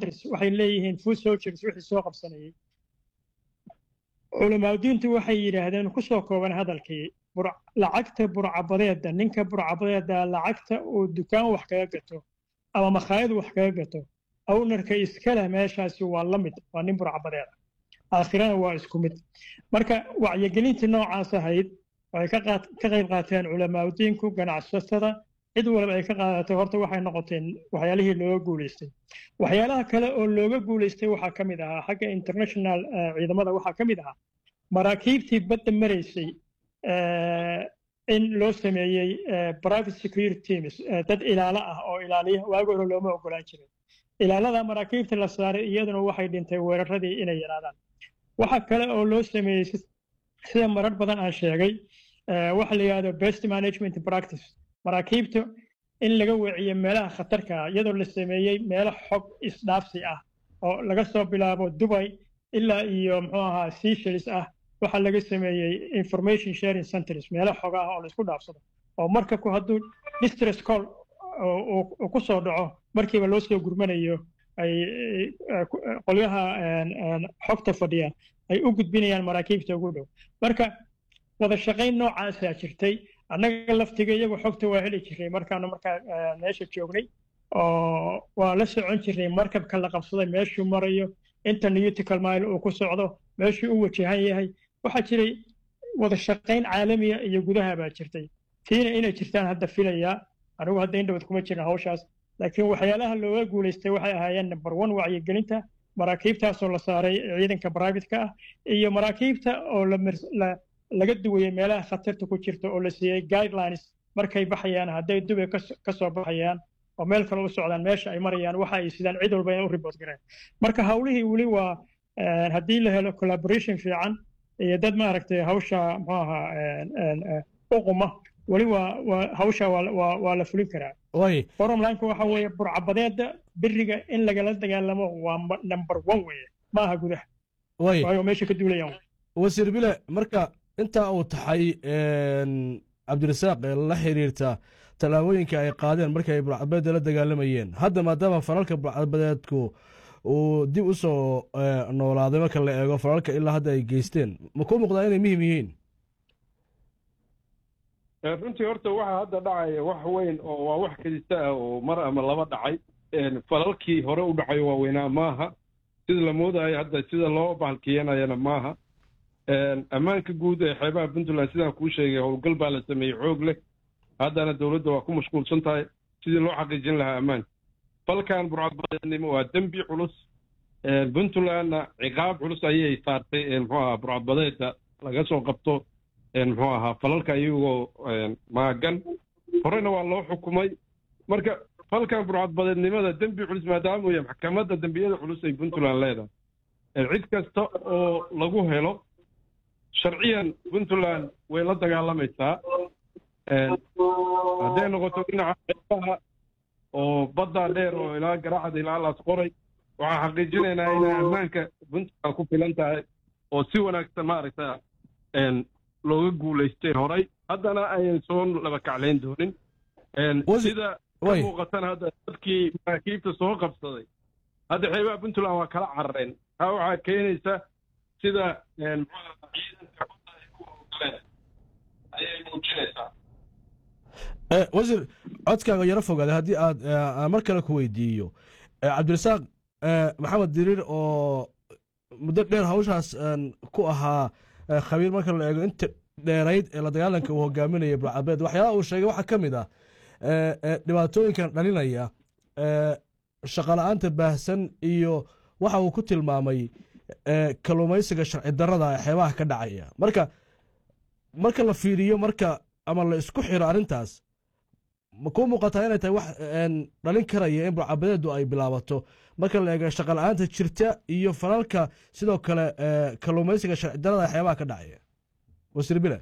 boundaries waxay leeyihiin food soldiers wixii soo qabsanayay culamaaduintu waxay yidhaahdeen ku soo kooban hadalkii lacagta burcabadeeda ninka burcabadeeda lacagta uu dukaan wax kaga gato ama makhaayad wax kaga gato awnarka iskaleh meeshaasi waa la mid waa nin burcabadeeda aakhirana waa isku mid marka wacyigelintii noocaas ahayd waxay ka qayb qaateen culamaaduinku ganacsatada cid walba ay ka qaadatay horta waxay noqoteen waxyaalihii looga guulaystay waxyaalaha kale oo looga guulaystay waxaa ka mid ahaa xagga international ciidamada waxaa ka mid ahaa maraakiibtii badda maraysay in loo sameeyey private security teams dad ilaalo ah oo ilaaliya waagi hore looma ogolaan jirin ilaalada maraakiibta la saaray iyaduna waxay dhintay weeraradii inay yaraadaan waxa kale oo loo sameeyey sida marar badan aan sheegay waxa la yidhahdo best management practice maraakiibta in laga weeciyo meelaha khatarka ah iyadoo la sameeyey meelo xog isdhaafsi ah oo laga soo bilaabo dubay ilaa iyo muxuu ahaa seashells ah waxaa laga sameeyey information sharing centers meelo xog ah oo la isku dhaafsado oo markabku hadduu distress call uu ku soo dhaco markiiba loo soo gurmanayo ay qolyaha xogta fadhiya ay u gudbinayaan maraakiibta ugu dhow marka wada shaqayn noocaasaa jirtay annaga laftiga iyagu xogta waa heli jiray markaanu markaa meesha joognay oo waa la socon jiray markabka la qabsaday meeshuu marayo inta newtical mile uu ku socdo meeshuu u wajahan yahay waxaa jiray wada shaqayn caalamiya iyo gudaha baa jirtay tiina inay jirtaan hadda filayaa anigu hadda indhowad kuma jirin hawshaas laakiin waxyaalaha looga guulaystay waxay ahaayeen number one wacyigelinta maraakiibtaasoo la saaray ciidanka privatka ah iyo maraakiibta oo laga duwayey meelaha khatarta ku jirta oo la siiyey guidelines markay baxayaan hadday dubay ka soo baxayaan oo meel kale u socdaan meesha ay marayaan waxa ay sidaan cid walba inay u report gareen marka hawlihii weli waa haddii la helo collaboration fiican iyo dad maaragtay hawsha muxuu ahaa uquma weli waa hawsha waa la fulin karaa forumlineka waxa weeye burcabadeeda beriga in lagala dagaalamo waa number one weeye ma aha gudaha waayo meesha ka duulayaan wasiir bile marka intaa uu taxay cabdirasaaq ee la xiriirta tallaabooyinka ay qaadeen markii ay burcadbadeeda la dagaalamayeen hadda maadaama falalka burcadbadeedku uu dib u soo noolaaday marka la eego falalka ilaa hadda ay geysteen ma kuu muuqdaa inay muhim yihiin runtii horta waxa hadda dhacaya wax weyn oo waa wax kadista ah oo mar ama laba dhacay falalkii hore u dhacay waaweynaa maaha sida la moodayo hadda sida loo bahalkiyanayana maaha ammaanka guud ee xeebaha puntland sidaan kuu sheegay howlgal baa la sameeyey xoog leh haddana dowladda waa ku mashquulsan tahay sidii loo xaqiijin lahaa ammaanka falkan burcadbadeednimo waa dembi culus puntlandna ciqaab culus ayay saartay muxuu ahaa burcadbadeedda laga soo qabto muxuu ahaa falalka iyagoo maagan horena waa loo xukumay marka falkan burcadbadeednimada dembi culus maadaama uu yahay maxkamadda dembiyada culus ay puntland leedahay cid kasta oo lagu helo sharciyan puntland way la dagaalamaysaa hadday noqoto dhinaca xeebaha oo badda dheer oo ilaa garaacda ilaa laas qoray waxaan xaqiijinaynaa inay ammaanka puntland ku filan tahay oo si wanaagsan maaragta looga guulaystay horay haddana ayan soo laba kaclayn doonin sida ka muuqatan hadda dadkii maraakiibta soo qabsaday hadda xeebaha puntland waa kala carareen taa waxaa keenaysa sida ciidanka badda ay ku howlgaleen ayay muujinaysaa wasiir codkaaga yaro fogaaday haddii aad mar kale ku weydiiyo cabdirasaaq maxamed diriir oo muddo dheer hawshaas ku ahaa khabiir marka la eego inta dheerayd ee la dagaalanka uu hogaaminaya burcabeed waxyaalaha uu sheegay waxaa ka mid ah dhibaatooyinkan dhalinaya shaqala-aanta baahsan iyo waxa uu ku tilmaamay kalluumaysiga sharci darada ee xeebaha ka dhacaya marka marka la fiiriyo marka ama la isku xiro arrintaas ma kuu muuqataa inay tahay wax dhalin karaya in burcabadeedu ay bilaabato marka la eego shaqala-aanta jirta iyo falalka sidoo kale kalluumaysiga sharci darada ee xeebaha ka dhacaya wasiir bile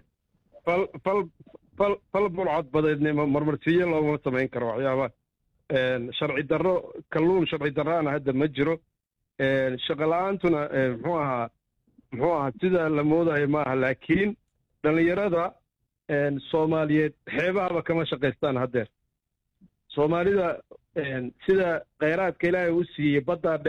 fal burcadbadeednimo marmarsiyo looma samayn karo waxyaaba sharci darro kalluun sharci darraana hadda ma jiro shaqala-aantuna muxuu ahaa muxuu ahaa sida la moodayo maaha laakiin dhallinyarada soomaaliyeed xeebahaba kama shaqaystaan haddeer soomaalida sida kheyraadka ilaahay u siiyey baddaa